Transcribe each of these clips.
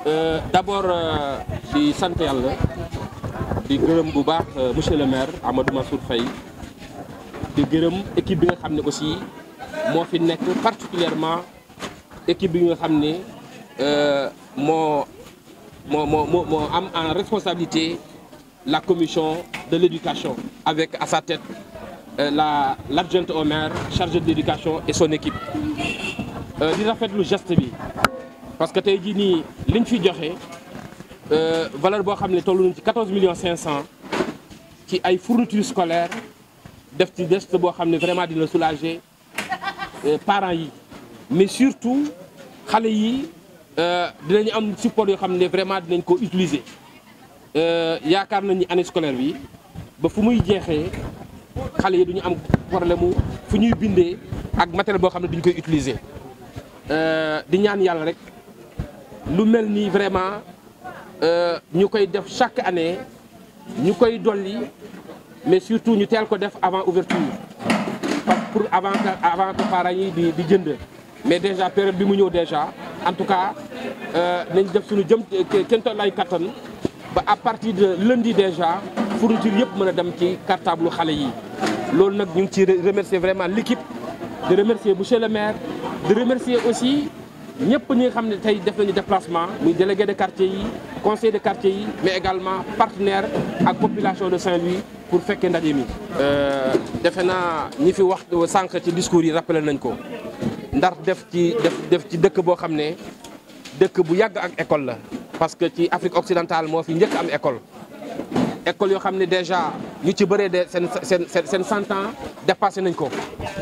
d'abord di sant yàlla di gërëm bu baax monsieur le maire Amadou Mansour Faye di gërëm équipe bi nga xam ne aussi moo fi nekk particulièrement équipe bi nga xam ne moo moo moo moo moo am en responsabilité la commission de l'éducation avec à sa tête la l'adjointe au maire chargée de l'éducation et son équipe di rafetlu geste bi parce que tey jii nii liñ fi joxe valeur boo xam ne tollu nañ ci 14 millions 500 ci ay fournitures scolaires def ci geste boo xam ne vraiment dina soulager parents yi mais surtout xale yi dinañu am support yoo xam ne vraiment dinañ ko utiliser yaakaar nañ ni année scolaire bi ba fu muy jeexee xale yi duñu am problème mu fu ñuy bindee ak matériel boo xam ne duñ koy utiliser di ñaan yàlla rek lu mel nii vraiment ñu koy def chaque année ñu koy dolli mais surtout ñu teel ko def avant ouverture parce que pour avant que avant que parents yi di di jënd mais déjà période bi mu ñëw déjà en tout cas nañ def suñu jëm kenn toll ay kattan ba à partir de lundi déjà fourniture yëpp mën a dem ci cartable xale yi loolu nag ñu ngi ci remercier vraiment l'équipe de remercier monsieur le maire de remercier aussi ñëpp ñi nga xam ne tey def nañu déplacement muy délégué de quartier yi conseil de quartier yi mais également partenaire ak population de Saint-Louis pour fekkee ndaje mi. defe naa ñi fi wax sànq ci discours yi rappelé nañ ko ndax def ci def def ci dëkk boo xam ne dëkk bu yàgg ak école la. parce que ci Afrique occidentale moo fi njëkk am école école yoo xam ne déjà ñu ci bëree de seen seen seen cent ans dépassé nañ ko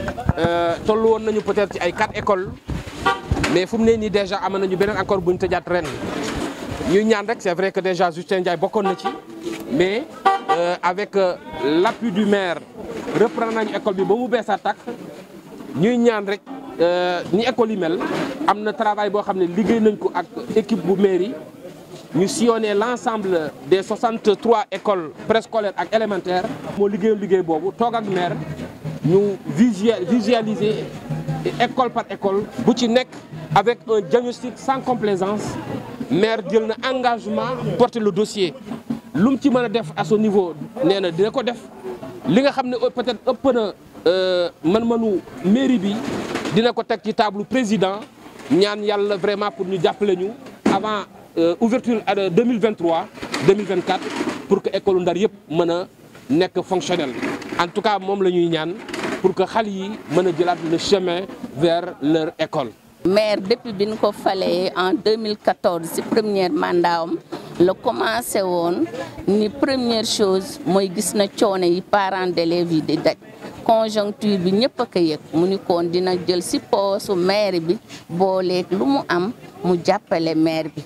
tollu woon nañu peut-être ci ay quatre écoles. mais fu mu ne nii déjà am nañu beneen encore bu ñu tëjaat ren ñuy ñaan rek c'est vrai que déjà Justin Ndiaye bokkoon na ci mais euh, avec euh, l'appui du maire reprendre nañu école bi ba mu bees a tàkk ñuy ñaan rek ni école yi mel am na travail boo xam ne liggéey nañ ko ak équipe bu mairie ñu sillonné l'ensemble des 63 écoles préscolaires ak élémentaires moo liggéeyoon liggéey boobu toog ak maire ñu visualiser école par école bu ci nekk avec un diagnostic sans complaisance maire jël na engagement porter le dossier lu mu ci mën a def à ce niveau nee na dina ko def li nga xam ne peut-être ëpp na man-manu mairie bi dina ko teg ci table président ñaan yàlla vraiment pour ñu jàppale ñu avant ouverture 2023 2024 pour que école Ndar yëpp mën a nekk fonctionnel en tout cas moom la ñuy ñaan pour que xale yi mën a jëlaat le chemin vers leur école. maire depuis bi ñu ko falee en 2014 ci première mandat am la commencé woon ni première chose mooy gis na coono yi parents d'élèves yi di daj conjoncture bi ñëpp a ko yëg mu ni koon dina jël ci poosu maire bi booleeg lu mu am mu jàppale maire bi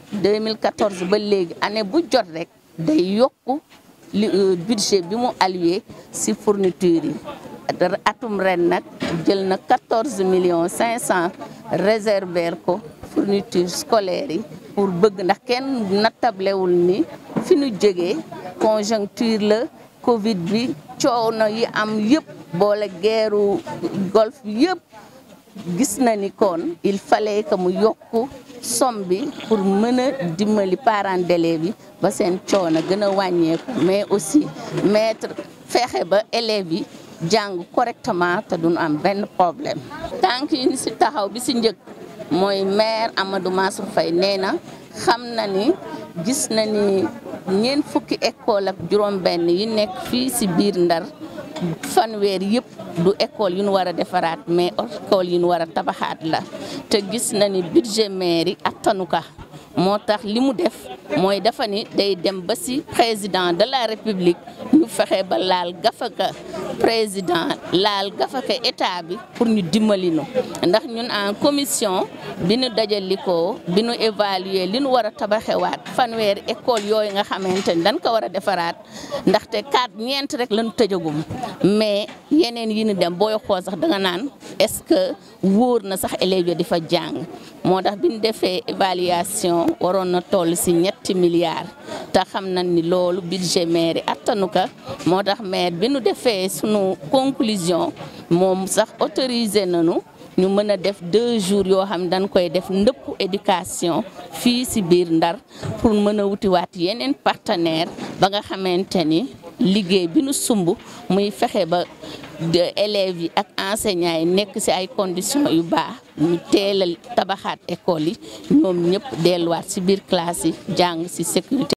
2014 ba léegi année bu jot rek day yokku li budget bi mu alloué ci fourniture yi atum ren nag jël na 14 millions 500 réserver ko fourniture scolaire yi pour bëgg ndax kenn nattablewul ni fi ñu jógee conjoncture la Covid bi coono yi am yëpp boole guerru golf yëpp gis na ni kon il fallait que mu yokku somme bi pour mën a dimbali parents d'élèves yi ba seen coono gën a wàññeeku mais aussi mettre fexe ba élèves yi jàng correctement te duñu am benn problème tànk yi ni si taxaw bi si njëkk mooy maire Amadou Mansour Faye nee na xam na ni gis na ni ñeent fukki école ak juróom benn yi nekk fii si biir Ndar fanweer yëpp du école yu ñu war a defaraat mais école yu ñu war a tabaxaat la te gis na ni budget maire yi attanu ka moo tax li mu def mooy dafa ni day dem ba ci président de la république ñu fexe ba laal gafaka président laal gafaka état bi pour ñu dimbali nu ndax ñun en commission bi ñu dajalikoo bi ñu évaluer li ñu war a tabaxewaat fanweeri école yooyu nga xamante ni dañ ko war a defaraat ndaxte quatre ñeent rek lañu tëjagum mais yeneen yi ñu dem booy xool sax da nga naan est-ce que wóor na sax élèves yi di fa jàng moo tax bi ñu defee évaluation waroon na toll ci ñetti milliards te xam nañ ni loolu budget maire attanu ka moo tax maire bi nu defee sunu conclusion moom sax autorisé nañu ñu mën a def deux jours yoo xam dañ koy def ndëpp éducation fii ci biir Ndar pour mën a wutiwaat yeneen partenaire ba nga xamante ni liggéey bi nu sumb muy fexe ba élèves yi ak enseignants yi nekk ci ay conditions yu baax ñu teelal tabaxaat école yi ñoom ñëpp delluwaat ci biir classe yi jàng ci sécurité